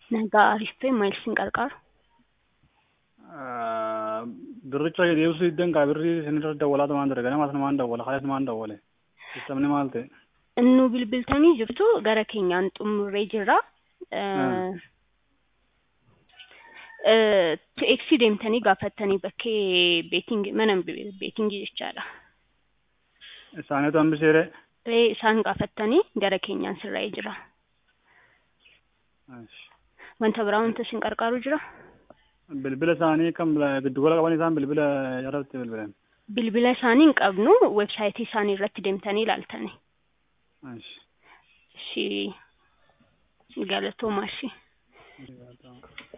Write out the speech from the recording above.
Nagaa Arifee maal isin gargaaru? Birricha deebisuu diddan kaa birrii isinirra dawwalaa tumaan ture ganamas namaan dawwala kalees namaan dawwale sistamni maal ta'e Nu bilbiltanii jirtu gara keenyaan xumurree jirra. Teeksii deemtanii gaafattanii bakkee beetingii mana beetingii jechaadha. isaaniitu hambiseere Ee, Isaan gaafattanii gara keenyaan sirraa'ee jira. Wanta biraa wanta isin gargaaru jira? bilbila isaanii kan giddugala qaban isaan bilbila irratti bilbilan Bilbila isaanii hin qabnu websaayitii isaanii irratti deemtanii ilaaltani. Ishii galatoomaa ishii.